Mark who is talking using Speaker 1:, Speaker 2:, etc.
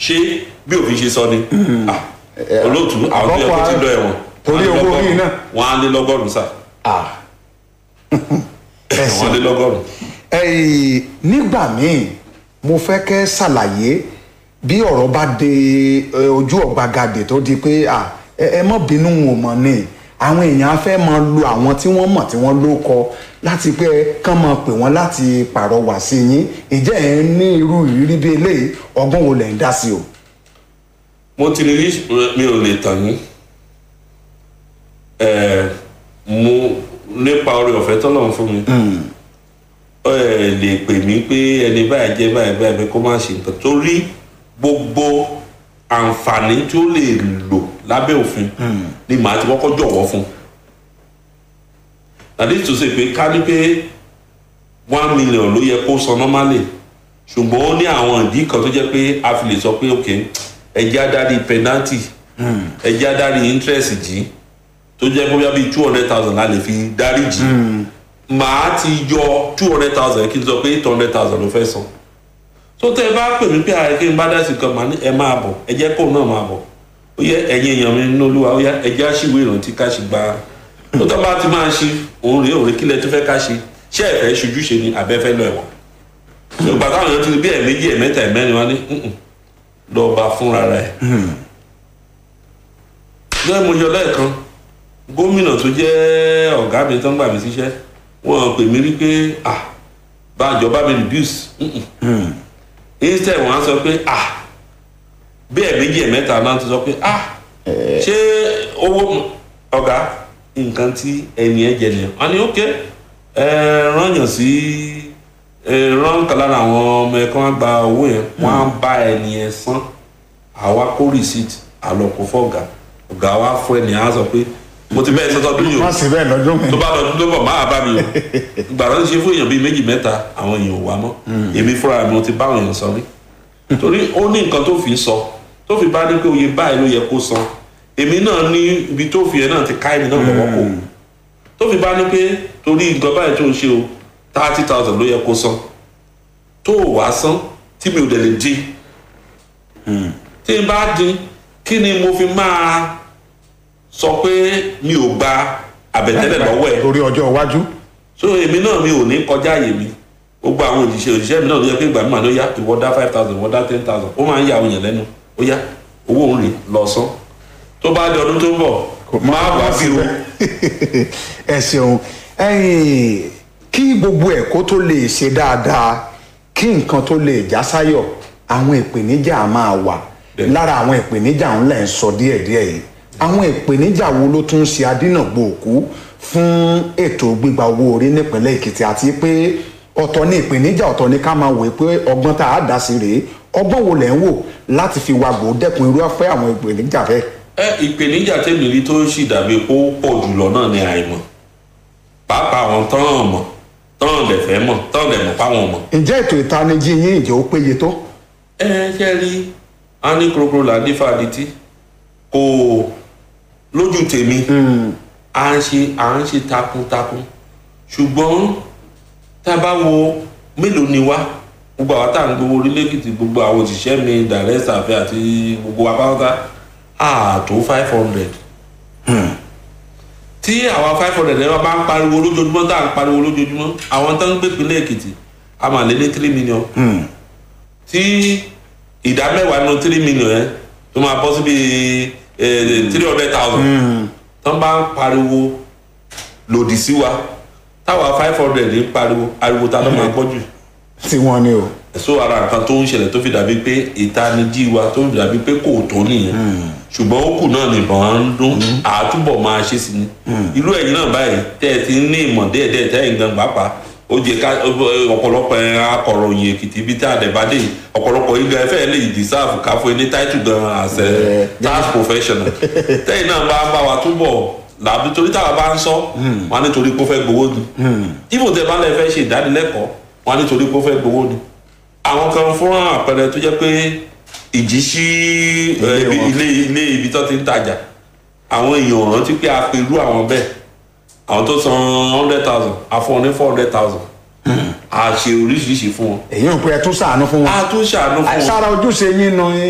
Speaker 1: ṣé bí òfin ṣe sọ ni Ah, olóòtú àwọn tó yẹ kó ti lọ ẹ̀wọ̀n
Speaker 2: Torí
Speaker 1: wọ́n á lé
Speaker 2: owó orí
Speaker 1: lọ́gọ́rùn-ún.
Speaker 2: náà.
Speaker 1: wọ́n á lé lọ́gọ́rùn-ún sà
Speaker 2: Ah. ẹ
Speaker 1: wọ́n á lé
Speaker 2: ṣeun
Speaker 1: lọ́gọ́rùn-ún.
Speaker 2: ẹ̀yìn nígbà míì mo fẹ́ kẹ́ ṣàlàyé bí ọ̀rọ̀ bá dé ẹ, ojú ọ̀gbagadè tó di pé à, ẹ ẹ mọ́ bínú wọn mọ̀ ni àwọn èèyàn á fẹ́ máa lo àwọn tí wọ́n mọ̀ tí wọ́n ló kọ láti pé kán máa pè wọ́n láti pàrọwà sí yín ìjẹ́ ẹ̀ ń ní irú ìrírí bí eléyìí ọgbọ́n wo lẹ̀ ń dá sí o.
Speaker 1: mo ti rí mi ò lè tàn yín Ẹ, mo nípa oore ọ̀fẹ́ tọ́lọ́run fún mi ẹ lè pè mí pé ẹni báyìí jẹ́ báyìí báyìí pé kó má ṣe nǹkan torí gbogbo àǹfààní tí ó lè lò lábẹ́ òfin ni màá ti kọ́kọ́ jọ̀wọ́ fún that is to say pé ká ní pé one million ló yẹ kó san normally ṣùgbọ́n ó ní àwọn ìdí kan tó jẹ́ pé a fi lè sọ pé ok ẹjẹ́ adarí penalty ẹjẹ́ adarí interest jì tó jẹ́ pé bíi two hundred thousand la lè fi dárí jì màá ti yọ two hundred thousand kí n sọ pé eight hundred thousand ló fẹ́ san tó tẹ́ ẹ bá pè mí pé ààrẹ kí n bá dá sí kan màá ní ẹ máa bọ̀ ẹ jẹ́ kóun náà máa bọ̀ ó yẹ ẹ̀yin èèyàn mi nínú olúwa ó yẹ ẹ jẹ́ àṣìwé ìrántí ká ṣe gba tó tọ́ bá ti máa ṣe òun rèé òun rèé kílẹ̀ tó fẹ́ ká ṣe ṣé ẹ fẹ́ ṣojú ṣe ni àbẹ́fẹ́ lọ ẹ̀wọ̀n ìgbà táwọn èèyàn ti rí bí ẹ̀ẹ̀mejì ẹ̀ẹ̀mẹ́ta ẹ̀mẹ́rin wá ní "Mm-mm, lọ bá fúnra rẹ̀ lẹ́yìn mo yọ lẹ́ẹ̀kan gómìnà tó jẹ́ ọ̀gá mi tó ń gbà mí síṣẹ́ wọ́n pè mí rí pé ah bájọ bá mi reduce Mm-mm. instead wọ́n á sọ pé ah bí ẹ̀ẹ̀mejì ẹ̀ẹ̀mẹ́ta náà ti sọ pé ah ṣé owó ọ̀gá nǹkan tí ẹni ẹ jẹ nìyẹn wọ́n ní ok ẹ rányàn sí ẹ rán kan lára àwọn ọmọ ẹ kán gba owó yẹn wọ́n á bá ẹni ẹ san àwa kó receipt àlọkò fọgà ọ̀gá wa fún ẹni á sọ pé mo ti bẹ́ẹ̀ sọ́tọ́ dún yìí o
Speaker 2: má sì bẹ́ẹ̀ lọ́dún mi.
Speaker 1: tó bá lọ tó bọ̀ máa bá mi o gbàrà ń ṣe fún èèyàn bíi méjì mẹ́ta àwọn èèyàn ò wá mọ́ èmi fúnra mi mo ti bá àwọn èèyàn sọ rí torí ó ní nǹkan tó fi sọ tó fi bá ní pé oye báyìí ló yẹ kó san èmi náà ní ibi tó fi ẹ náà ti ká èmi náà lọ́wọ́ kó tó fi bá ní pé torí nǹkan báyìí tó ń ṣe o thirty thousand ló yẹ kó san tó o wá san tí mi ò dẹ̀ lè dín tí n bá dín kí ni mo fi máa sọ pé mi ò gba àbẹ̀tẹ́lẹ̀ lọ́wọ́ ẹ̀
Speaker 2: torí ọjọ́ iwájú.
Speaker 1: so èmi náà mi ò ní kọjá àyè mi gbogbo àwọn òṣìṣẹ́ òṣìṣẹ́ mi náà ló yẹ pé ìgbà mi máa ló yá ìwọ dá five thousand ìwọ dá ten thousand ó máa ń yà àwọn èèyàn lẹ́nu ó yá owó òun rè lọ san tó bá di ọdún tó ń bọ̀ máa wá bí o
Speaker 2: ẹ ṣeun ẹ̀yin kí gbogbo ẹ̀ kó tó lè ṣe dáadáa kí nǹkan tó lè já sáyọ̀ àwọn ìpèníjà máa wà
Speaker 1: Bẹ́ẹ̀.
Speaker 2: lára àwọn ìpèníjà ńlá ẹ̀ ń sọ díẹ̀díẹ̀ yìí àwọn ìpèníjà wo ló tún ṣe adínàgbò òkú fún ètò gbígba owó orí nípínlẹ̀ èkìtì àti pé ọ̀tọ̀ ní ìpèníjà ọ̀tọ̀ ní ká máa wò pé ọgbọ́n tá a dá sí rèé ọgbọ́n wo lẹ̀ ń wò láti fi wàgbọ́ dẹ́kun irú afẹ́ àwọn ìpèníjà bẹ́ẹ̀.
Speaker 1: ẹ ìpèníjà tèmi rí tó sì dàbí pé ó pọ̀ jùlọ náà ni àìmọ̀ pàápàá àwọn tán mọ̀ tán lè fẹ́ mọ̀ tán lè mọ̀ páwọn mọ̀
Speaker 2: ǹjẹ́ ètò ìtanijí yín ìjẹ́ ó péye tó?
Speaker 1: ẹ ṣe rí a ní korokoro là ní fàdítì kò lójú tèmi à ń ṣe à ń ṣe takuntakun ṣùgbọ́n tá a bá wo mélòó ni wá gbogbo àwọn tá à ń gbowó orílẹ̀-èdè gbogbo àwọn òṣìṣẹ́ mi dàrẹ́sà àfẹ́ àti gbogbo wa pátá àtó five hundred tí àwa five hundred ẹ̀rọ bá ń pariwo lójoojúmọ́ tá à ń pariwo lójoojúmọ́ àwọn tó ń gbé ìpínlẹ̀ èkìtì a máa lé ní three million tí ìdá mẹ́wàá nínú three million yẹn tó máa bọ́ síbi three hundred thousand tán bá ń pariwo lòdì sí wa táwa five hundred ń pariwo ariwo ta ló máa gbọ́ jù
Speaker 2: tí wọ́n ní o.
Speaker 1: so ara nǹkan tó ń ṣẹlẹ̀ tó fi dàbí pé ìtanijí wa tó fi dàbí pé kò tó nìyẹn ṣùgbọ́n ó kù náà nìbọn á ń dún àtúbọ̀ máa ṣe sí ni irú ẹ̀yin náà báyìí tẹ́ ẹ ti ní ìmọ̀ díẹ̀díẹ̀ tẹ́ ẹ̀yin gan pàápàá ó jẹ ká ọ̀pọ̀lọpọ̀ akọ̀ròyìn èkìtì ibi tí àdẹ̀bádé yìí ọ̀pọ̀lọpọ̀ yìí gan ẹ̀fẹ́ lè deserve ká fún ẹ ní title gan as a tax professional tẹ́yìn náà bá bá wa túbọ̀ làbí torí táwa bá ń sọ wọn á nítorí pé ó fẹ́ gbowó ni ibò tẹ bá lẹ fẹ́ ṣe ìdánilẹ́kọ̀ọ́ wọn á nítorí pé ó fẹ́ gbowó ni àwọn kan fún àpẹẹrẹ tó jẹ́ pé ìjì sí
Speaker 2: Ilé wọn.
Speaker 1: ilé ilé ibi tó ti ń tajà àwọn èèyàn ò rántí pé a pe irú àwọn bẹ́ẹ̀ àwọn tó san hundred thousand a fún wọn ní four hundred thousand a ṣe oríṣiríṣi fún wọn
Speaker 2: èyí ò pé ẹ tún ṣàánú fún wọn.
Speaker 1: a tún ṣàánú fún wọn.
Speaker 2: sára ojúṣe yín nu